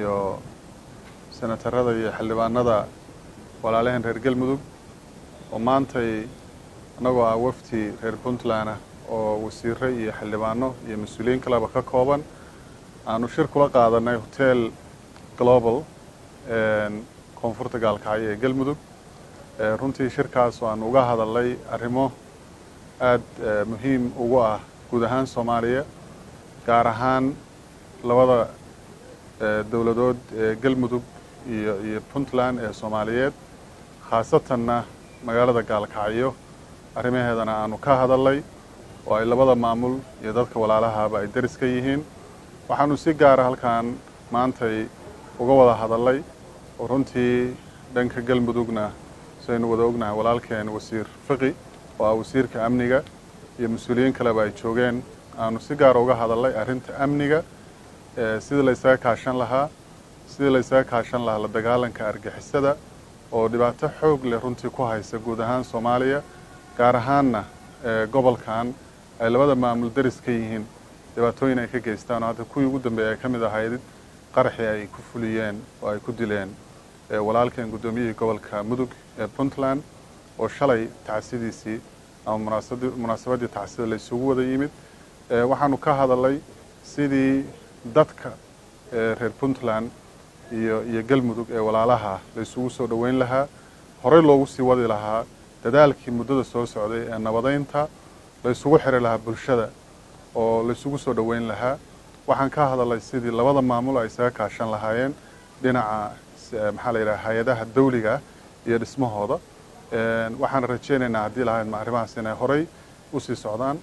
iyo senatarada iyo xildhibaanada walaalaheen reer galmudug oo maantay annagoo ah wafdi reer puntland ah oo wasiire iyo xildhibaano iyo mas-uuliyiin kaleba ka kooban aanu shir kula qaadanay hotel global koonfurta gaalkacyo ee galmudug runtii shirkaas aanu uga hadalnay arrimo aada muhiim ugu ah guud ahaan soomaaliya gaar ahaan labada dowladood ee galmudug iyo iyo puntland ee soomaaliyeed khaasatanna magaalada gaalkacyo arrimaheedana aanu ka hadalnay oo ay labada maamul iyo dadka walaalahaba ay daris ka yihiin waxaanu si gaara halkan maantay uga wada hadalnay oo runtii dhanka galmudugna sidaynu wada ognahay walaalkeen wasiir fiqi oo ah wasiirka amniga iyo mas-uuliyiin kaleba ay joogeen aanu si gaara uga hadalnay arrinta amniga sidii la ysaga kaashan lahaa sidii la ysaga kaashan lahaa la dagaalanka argixisada oo dhibaato xoog leh runtii ku haysa guud ahaan soomaaliya gaar ahaanna gobolkan ay labada maamul daris ka yihiin dhibaatooyin ay ka geystaan oo hadda kuwii ugu dambeeyay ay ka mid ahayd qaraxii ay ku fuliyeen oo ay ku dileen walaalkeen guddoomiyihii gobolka mudug ee puntland oo shalay tacsidiisii ama munaasabaddii tacsida la isugu wada yimid waxaanu ka hadalnay sidii dadka reer puntland iyo iyo galmudug ee walaalaha la isugu soo dhoweyn lahaa horey loogu sii wadi lahaa dadaalkii muddada soo socday ee nabadeynta la isugu xiri lahaa bulshada oo la isugu soo dhoweyn lahaa waxaan ka hadalnay sidii labada maamul ay isaga kaashan lahaayeen dhinaca maxaa la yidhaha hay-adaha dawliga iyo dhismahooda waxaan rajeynaynaa haddii lahayd ma arrimahaas inay horey usii socdaan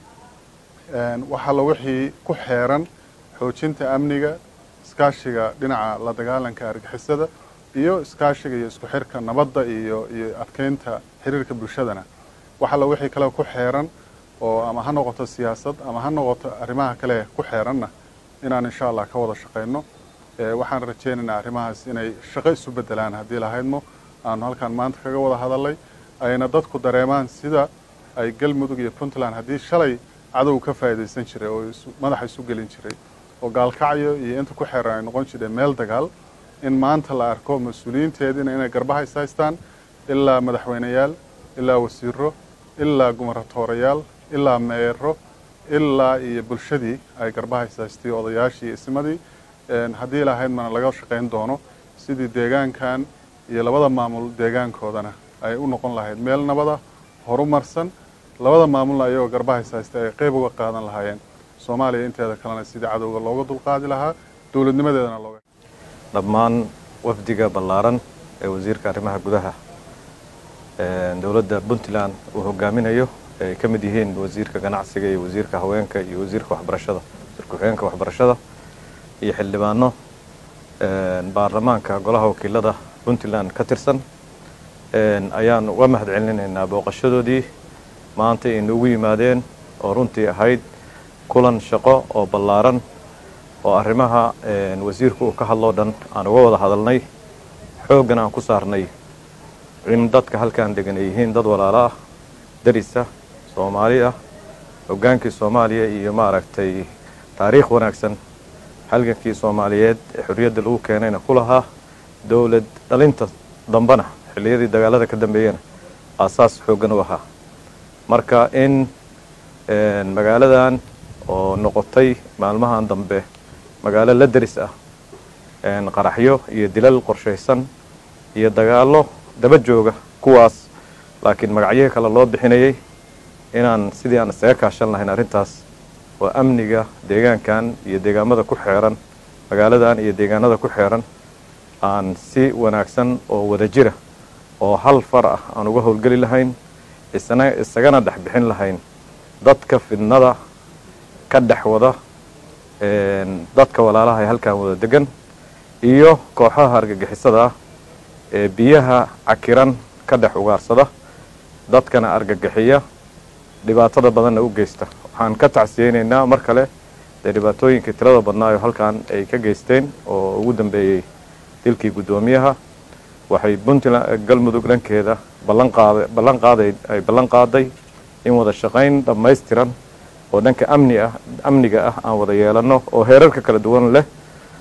waxalla wixii ku xeeran xoojinta amniga iskaashiga dhinaca la dagaalanka argixisada iyo iskaashiga iyo isku xirka nabadda iyo iyo adkeynta xiriirka bulshadana waxalla wixii kale ku xeeran oo ama ha noqoto siyaasad ama ha noqoto arrimaha kale ku xeeranna inaan insha allah ka wada shaqayno waxaan rajeynaynaa arrimahaas inay shaqo isu bedelaan haddii lahaydmo aanu halkaan maanta kaga wada hadalnay ayna dadku dareemaan sida ay galmudug iyo puntland haddii shalay cadow ka faa'iidaysan jiray oo madaxa isu gelin jiray oo gaalkacyo iyo inta ku xeeran ay noqon jireen meel dagaal in maanta la arko mas-uuliyiinteediina inay garbaha is haystaan ilaa madaxweyneyaal ilaa wasiiro ilaa gumarratoorayaal ilaa meero ilaa iyo bulshadii ay garbaha is haystay odayaashii iyo ismadii haddii lahayd mana laga shaqayn doono sidii deegaankan iyo labada maamul deegaankoodana ay u noqon lahayd meel nabada horumarsan labada maamulna ayagoo garbaha is haystay ay qeyb uga qaadan lahaayeen soomaaliya inteeda kalena sidii cadowga looga dulqaadi lahaa dowladnimadeedana looga dhammaan wafdiga ballaaran ee wasiirka arrimaha gudaha dowladda puntland uu hogaaminayo ay ka mid yihiin wasiirka ganacsiga iyo wasiirka haweenka iyo wasiirka waxbarashada wasiirka ku-xigeenka waxbarashada iyo xildhibaano baarlamaanka golaha wakiilada puntland ka tirsan ayaan uga mahad celinaynaa booqashadoodii maanta ay noogu yimaadeen oo runtii ahayd kulan shaqo oo ballaaran oo arrimaha wasiirku uu ka hadloo dhan aan uga wada hadalnay xooggan aan ku saarnay in dadka halkan degan ay yihiin dad walaalo ah darisa soomaali ah hoggaankii soomaaliya iyo maaragtay taariikh wanaagsan halgankii soomaaliyeed ee xorriyadda lagu keenayna ku lahaa dowlad dhalinta dambena xilliyadii dagaalada ka dambeeyena aasaas xooggan u ahaa marka in magaaladan oo noqotay maalmahan dambe magaalo la deris ah qaraxyo iyo dilal qorshaysan iyo dagaallo daba jooga kuwaas laakiin magacyihii kale loo bixinayay inaan sidii aan isaga kaashan lahayn arrintaas oo amniga deegaankan iyo deegaamada ku xeeran magaaladan iyo deegaanada ku xeeran aan si wanaagsan oo wada jira oo hal far ah aan uga howlgeli lahayn isna isagana dhex bixin lahayn dadka fidnada ka dhex wada dadka walaalaha ee halkan wada degan iyo kooxaha argagixisada ah ee biyaha cakiran ka dhex ugaarsada dadkana argagixiya dhibaatada badanna u geysta waxaan ka tacsiyeynaynaa mar kale dee dhibaatooyinkii tirada badnaayo halkan ay ka geysteen oo ugu dambeeyey dilkii guddoomiyaha waxay puntland galmudug dhankeeda ballan qaada ballan qaaday ay ballan qaaday in wada shaqayn dhammaystiran oo dhanka amni ah amniga ah aan wada yeelano oo heerarka kala duwan leh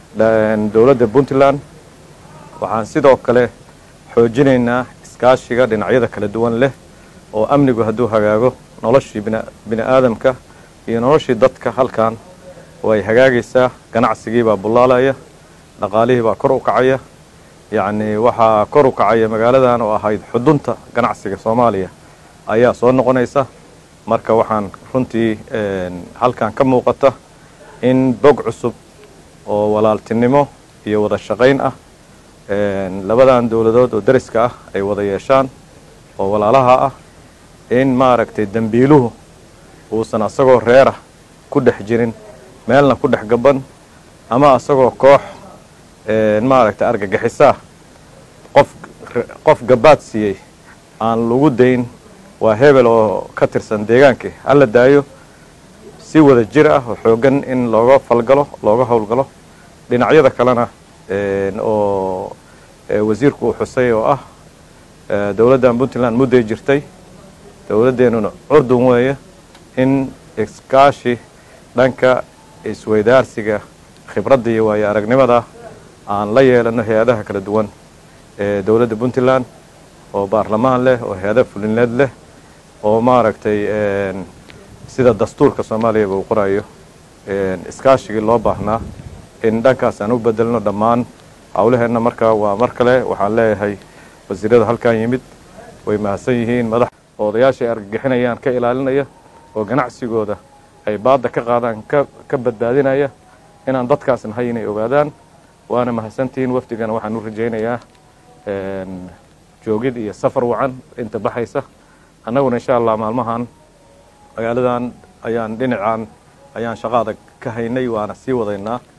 dowladda puntland waxaan sidoo kale xoojinaynaa iskaashiga dhinacyada kala duwan leh oo amnigu hadduu hagaago noloshii bini aadamka iyo noloshii dadka halkan way hagaagaysaa ganacsigii baa bullaalaya dhaqaalihii baa kor u kacaya yacni waxaa kor u kacaya magaaladan oo ahayd xudunta ganacsiga soomaaliya ayaa soo noqonaysa marka waxaan runtii halkan ka muuqata in bog cusub oo walaaltinimo iyo wada shaqayn ah labadan dowladood oo dariska ah ay wada yeeshaan oo walaalaha ah in maaragtay dembiiluhu uusan asagoo reerah ku dhex jirin meelna ku dhex gaban ama asagoo koox maaragtay argagixisaa qof qof gabaad siiyey aan lagu dayn waa hebel oo ka tirsan deegaankii hala daayo si wada jir ah oo xooggan in looga falgalo looga howlgalo dhinacyada kalena oo wasiirku uu xusay oo ah dowladdan puntland mudday jirtay dowladdeenuna curdun weeye in iskaashi dhanka isweydaarsiga khibradda iyo waayo aragnimada aan la yeelano hay-adaha kala duwan ee dowladda puntland oo baarlamaan leh oo hay-ada fulineed leh oo maaragtay sida dastuurka soomaaliyaba uu qorayo iskaashigii loo baahnaa in dhankaas aan u bedelno dhammaan howlaheenna markaa waa mar kale waxaan leeyahay wasiirada halkan yimid way mahadsan yihiin madax odayaasha ay argagixinayaan ka ilaalinaya oo ganacsigooda ay baadda ka qaadaan ka badbaadinaya inaan dadkaas nahay inay ogaadaan waana mahadsantihiin wafdigana waxaan u rajaynayaa joogid iyo safar wacan inta baxaysa annaguna insha allah maalmahan magaaladan ayaan dhinacan ayaan shaqo adag ka haynay waana sii wadaynaa